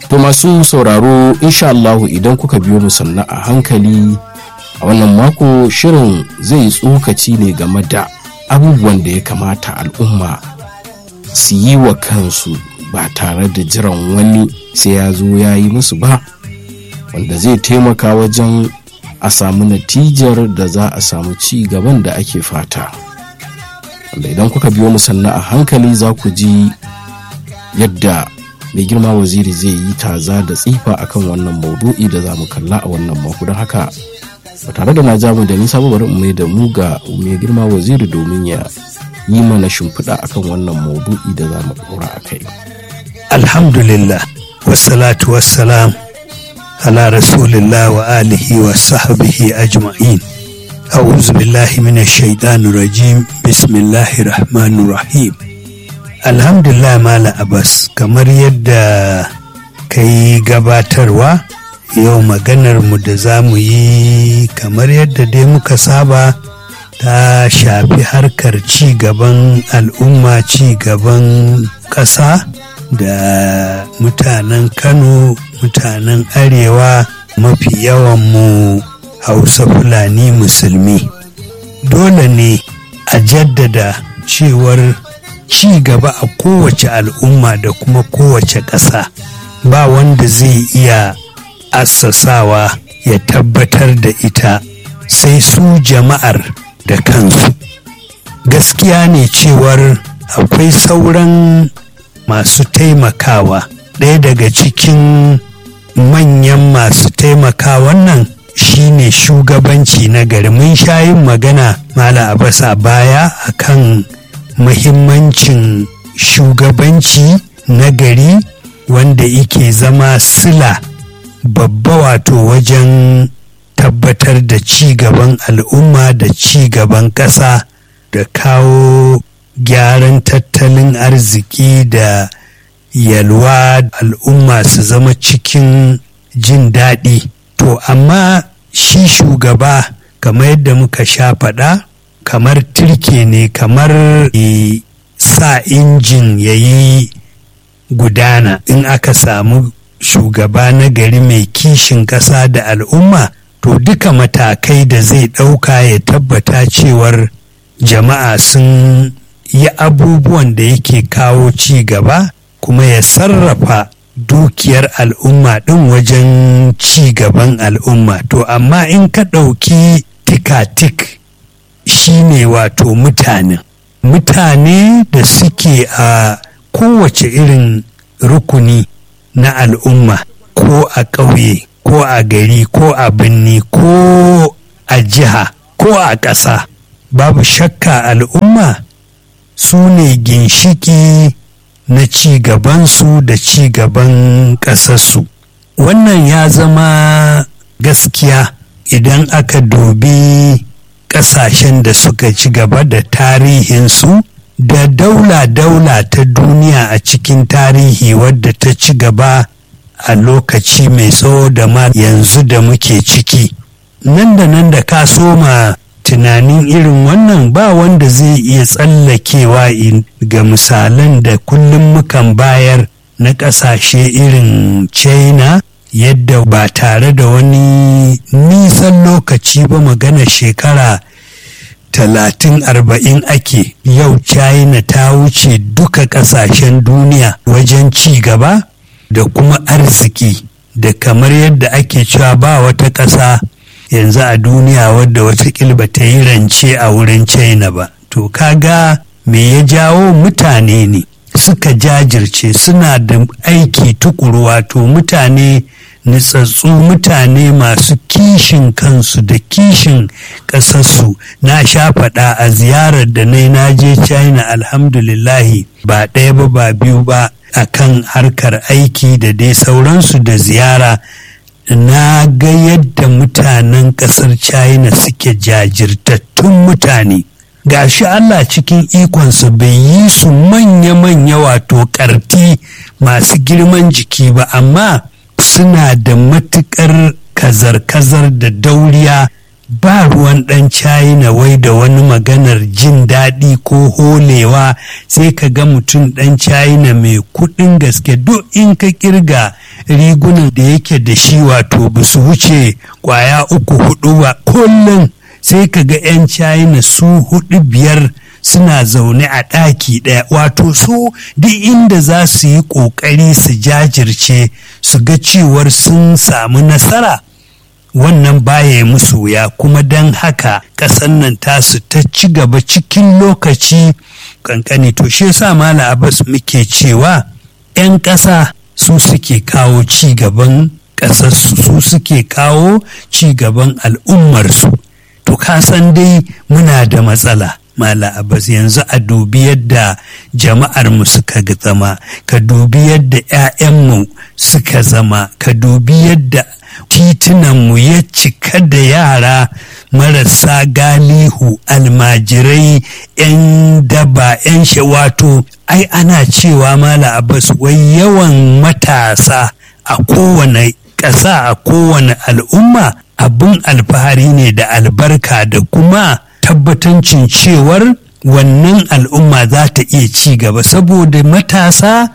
To masu sauraro insha Allahu idan kuka biyo mu sannan a hankali a wannan mako shirin zai tsokaci ne game da abubuwan da ya kamata al'umma su yi wa kansu ba tare da jiran wani sai ya zo ya yi musu ba wanda zai taimaka wajen a samu natijar da za a samu ci gaban da ake fata wanda idan kuka biyo mu sannan a hankali za ku ji yadda mai girma waziri zai yi taza da tsifa akan wannan maudu'i da za mu kalla a wannan mako don haka ba tare da na ja mu da nisa ba bari mai da mu ga mai girma waziri domin ya yi mana shimfiɗa akan wannan maudu'i da za mu ɗora a kai. alhamdulillah wassalatu wassalam ala rasulillah wa alihi wa sahbihi ajma'in a'udhu billahi minash shaitanir rajim bismillahir rahmanir rahim alhamdulillah mala abbas kamar yadda ka yi gabatarwa yau maganar mu da za mu yi kamar yadda dai muka saba ta shafi harkar ci gaban al'umma ci gaban ƙasa da mutanen kano mutanen arewa mafi yawan mu hausa fulani musulmi dole ne a jaddada cewar ci gaba a kowace al'umma da kuma kowace ƙasa ba wanda zai iya assasawa ya tabbatar da ita sai su jama'ar da kansu gaskiya ne cewar akwai sauran masu taimakawa ɗaya daga cikin manyan masu taimakawan nan shine shugabanci na gari mun sha yin magana mala abasa baya akan muhimmancin shugabanci na gari wanda yake zama sila babba wato wajen tabbatar da ci gaban al'umma da ci gaban ƙasa da kawo gyaran tattalin arziki da yalwa al'umma su zama cikin jin daɗi to amma shi shugaba kamar yadda muka sha faɗa kamar turke ne kamar sa injin ya yi gudana in aka samu shugaba na gari mai kishin ƙasa da al'umma to duka matakai da zai ɗauka ya tabbata cewar jama'a sun yi abubuwan da yake kawo ci gaba kuma ya sarrafa dukiyar al'umma ɗin wajen ci gaban al'umma to amma in ka ɗauki tikatik shine wato mutanen mutane da suke a kowace irin rukuni na al'umma ko a ƙauye ko a gari ko a birni ko a jiha ko a ƙasa babu shakka al'umma su ne ginshiki na ci gabansu da ci gaban ƙasarsu wannan ya zama gaskiya idan aka dubi ƙasashen da suka ci gaba da tarihinsu da daula-daula ta duniya a cikin tarihi wadda ta ci gaba a lokaci mai tsawo da ma yanzu da muke ciki nan da nan da ka soma tunanin irin wannan ba wanda zai iya tsallakewa ga misalan da kullum mukan bayar na ƙasashe irin china yadda ba tare da wani nisan lokaci ba magana shekara talatin arba'in ake yau china ta wuce duka ƙasashen duniya wajen ci gaba da kuma arziki da kamar yadda ake cewa ba wata ƙasa yanzu a duniya wadda wata ba ta yi rance a wurin china ba to kaga me ya jawo mutane ne suka jajirce suna da aiki tukuru wato mutane nitsatsu mutane masu kishin kansu da kishin ƙasarsu na sha faɗa a ziyarar da na na je china alhamdulillahi ba ɗaya ba ba biyu ba akan harkar aiki da dai sauransu da ziyara na ga yadda mutanen ƙasar china suke jajirtattun mutane gashi Allah cikin ikonsa bai yi su manya-manya wato ƙarti masu girman jiki ba amma suna da matuƙar kazar-kazar da dauriya ba ruwan ɗan china wai da wani maganar jin daɗi ko holewa sai ka ga mutum ɗan china mai kuɗin gaske duk in ka kirga rigunan da yake da shi wato ba su wuce kwaya uku hudu ba kullum sai ka ga 'yan china su hudu biyar suna zaune a ɗaki ɗaya wato su duk inda za su yi ƙoƙari su jajirce su ga cewar sun samu nasara wannan baya musu wuya kuma don haka ƙasar nan tasu ta ci gaba cikin lokaci kankani to shi yasa mala abbas muke cewa 'yan ƙasa su suke kawo ci gaban ƙasarsu su suke kawo ci gaban al'ummarsu to ka san dai muna da matsala mala abbas yanzu a dubi yadda jama'ar mu suka zama ka dubi yadda 'ya'yanmu suka zama ka dubi yadda titunanmu ya cika da yara marasa galihu almajirai 'yan daba 'yan shawato ai ana cewa mala abbas wai yawan matasa a kowane ƙasa a kowane al'umma abin alfahari ne da albarka da kuma tabbatancin cewar wannan al'umma za ta iya ci gaba saboda matasa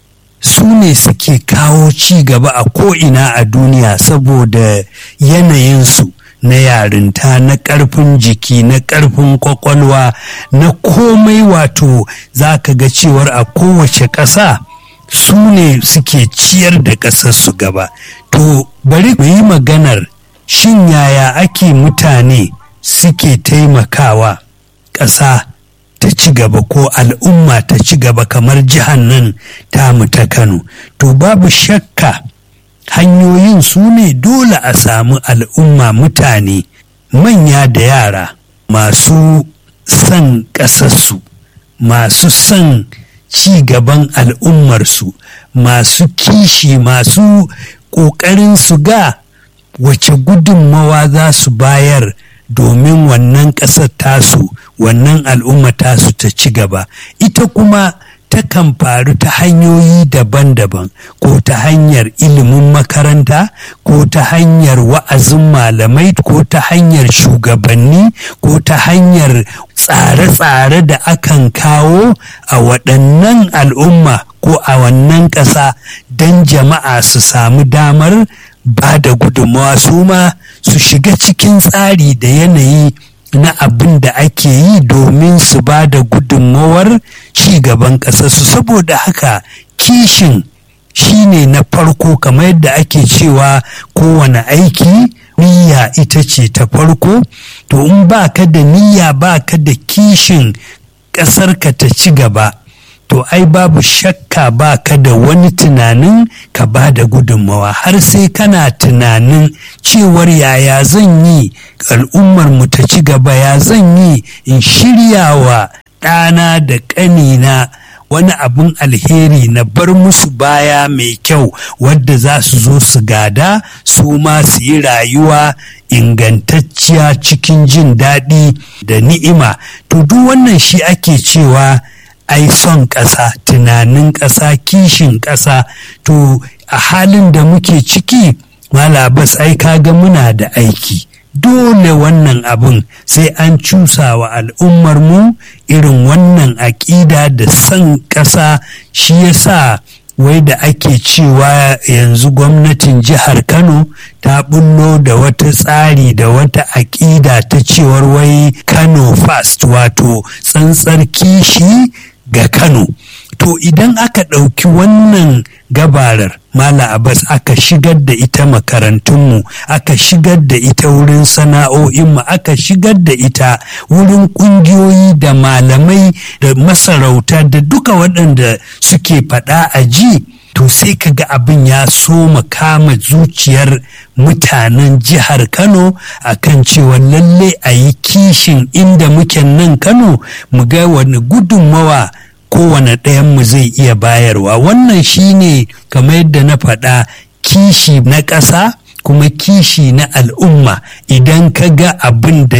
su ne suke kawo ci gaba a ko'ina a duniya saboda yanayinsu na yarinta na ƙarfin jiki na ƙarfin kwakwalwa na komai wato za ka ga cewar a kowace ƙasa su ne suke ciyar da ƙasarsu gaba to bari mu yi maganar shin yaya ake mutane suke taimakawa ƙasa ta ci gaba ko al'umma ta ci gaba kamar jihar nan tamu ta kano to babu shakka hanyoyin su ne dole a samu al'umma mutane manya da yara masu son ƙasarsu masu son ci gaban al'ummarsu masu kishi masu ƙoƙarin su ga wace gudunmawa za su bayar domin wannan ƙasar tasu wannan al'umma tasu ta ci gaba ita kuma takan faru ta hanyoyi daban-daban ko ta hanyar ilimin makaranta ko ta hanyar wa'azin malamai ko ta hanyar shugabanni ko ta hanyar tsare-tsare da akan kawo a waɗannan al'umma ko a wannan ƙasa don jama'a su samu damar ba da gudunmawa su ma su shiga cikin tsari da yanayi na abin da ake yi domin su ba da gudunmawar gaban ƙasarsu saboda haka kishin shine na farko kamar yadda ake cewa kowane aiki niyya ita ce ta farko to in ba ka da niyya ba ka da kishin ƙasarka ta ci gaba to ai babu shakka ba ka da wani tunanin ka ba da gudunmawa har sai kana tunanin cewar yaya zan yi al'ummar mu ta ci gaba ya zan yi in shirya wa ɗana da ƙanina wani abin alheri na bar musu baya mai kyau wadda za su zo su gada su ma su yi rayuwa ingantacciya cikin jin daɗi da ni'ima to duk wannan shi ake cewa ai son ƙasa tunanin ƙasa kishin ƙasa to a halin da muke ciki malabas ai kaga muna da aiki dole wannan abin sai an cusa wa al'ummarmu irin wannan aƙida da son ƙasa shi yasa wai da ake cewa yanzu gwamnatin jihar kano ta bullo da wata tsari da wata aƙida ta cewar wai kano fast wato tsantsar kishi ga Kano. To idan aka ɗauki wannan gabarar Mala Abbas aka shigar da ita makarantunmu, aka shigar da ita wurin sana'o'inmu, aka shigar da ita wurin ƙungiyoyi da malamai da masarauta da duka waɗanda suke faɗa a ji. To sai ka ga abin ya so kama zuciyar mutanen jihar Kano akan cewa lalle a yi kishin inda muke nan Kano mu ga wani gudunmawa kowane ɗayanmu zai iya bayarwa wannan shine kamar yadda na faɗa kishi na ƙasa kuma kishi na al'umma idan ka ga abin da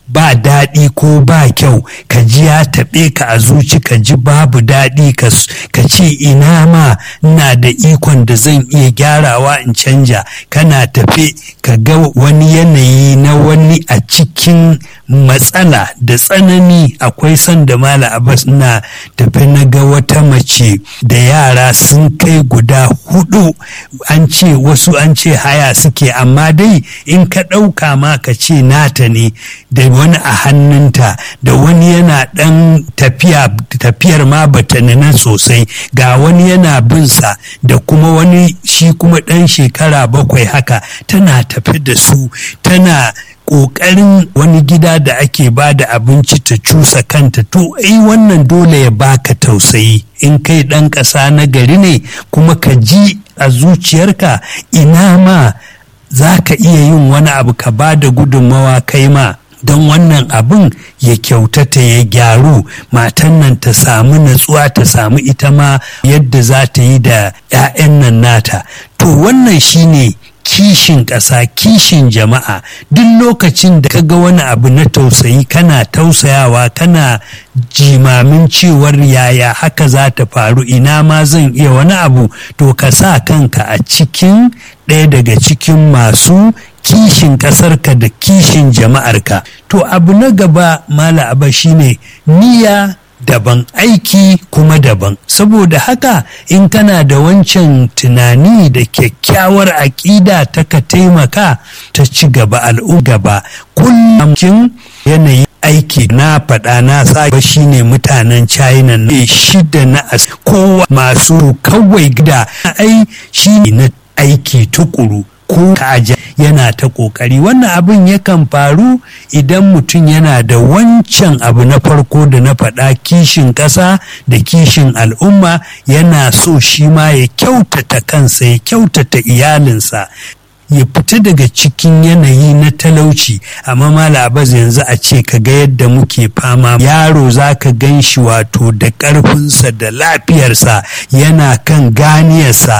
ba daɗi ko ba kyau ka ji ya taɓe ka a zuci ka ji babu daɗi ka ce ina ma ina da ikon da zan iya gyarawa in canja kana tafe ka ga wani yanayi na wani a cikin matsala da tsanani akwai sanda mala abbas na tafe na ga wata mace da yara sun kai guda hudu an ce wasu an ce haya suke amma dai in ka ɗauka ma ka ce nata ne da wani a hannunta da wani yana ɗan tafiya tafiyar ma bata nuna sosai ga wani yana binsa da kuma wani shi kuma ɗan shekara bakwai haka tana tafi da su tana ƙoƙarin wani gida da ake ba da abinci ta cusa kanta to ai wannan dole ya baka tausayi in kai ɗan ƙasa na gari ne kuma ka ji a zuciyarka ina ma za ka iya yin wani abu ka ba da gudunmawa kai ma don wannan abin ya kyautata ya gyaru matan nan ta samu natsuwa ta samu ita ma yadda za ta yi da 'ya'yan nan nata to wannan shine kishin ƙasa kishin jama'a duk lokacin da ka ga wani abu na tausayi kana tausayawa kana jimamin cewar yaya haka za ta faru ina ma zan iya wani abu to ka sa kanka a cikin ɗaya daga cikin masu kishin ƙasarka da kishin jama'arka to abu na gaba mala aba shine niyya daban aiki kuma daban saboda haka in kana da wancan tunani da kyakkyawar aƙida ta ka taimaka ta ci gaba al'umma gaba kullum yanayi aiki na faɗa na sake shine mutanen china ne shida na as kowa masu kawai gida ai shine na aiki tukuru ko kaja yana ta kokari wannan abin yakan faru idan mutum yana da wancan abu na farko da na faɗa kishin ƙasa da kishin al'umma yana so shi ma ya kyautata kansa ya kyautata iyalinsa ya fita daga cikin yanayi na talauci amma malabaz yanzu a ce ka ga yadda muke fama yaro za ka gan shi wato da ƙarfinsa da lafiyarsa yana kan ganiyarsa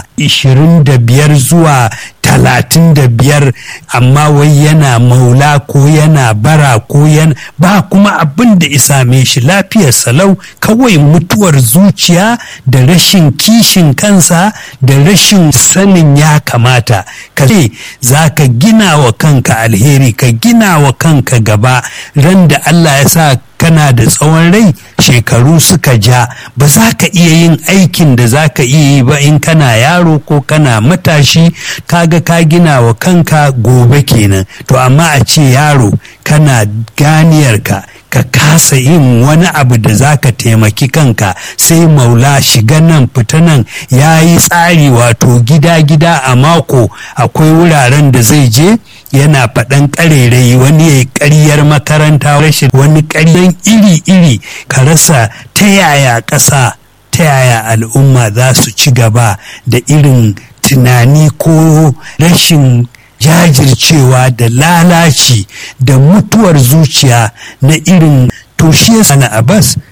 25 zuwa talatin da biyar amma wai yana maula ko yana bara ko yana ba kuma abin da isame shi lafiyar salau kawai mutuwar zuciya da rashin kishin kansa da rashin sanin ya kamata ka ce za ka gina wa kanka alheri ka gina wa kanka gaba ran da Allah ya sa kana da tsawon rai shekaru suka ja ba za ka iya yin aikin da za ka iya yi ba in kana yaro ko kana matashi kaga ka gina wa kanka gobe kenan to amma a ce yaro kana ganiyarka ka kasa yin wani abu da za ka taimaki kanka sai maula shiga nan fita nan ya yi tsari wato gida-gida a mako akwai wuraren da zai je yana faɗan ƙarerai wani ya ƙaryar makaranta rashin wani ƙaryan iri-iri ka rasa ta yaya ƙasa ta yaya al'umma za su ci gaba da irin tunani ko rashin jajircewa da lalaci da mutuwar zuciya na irin to shi na abbas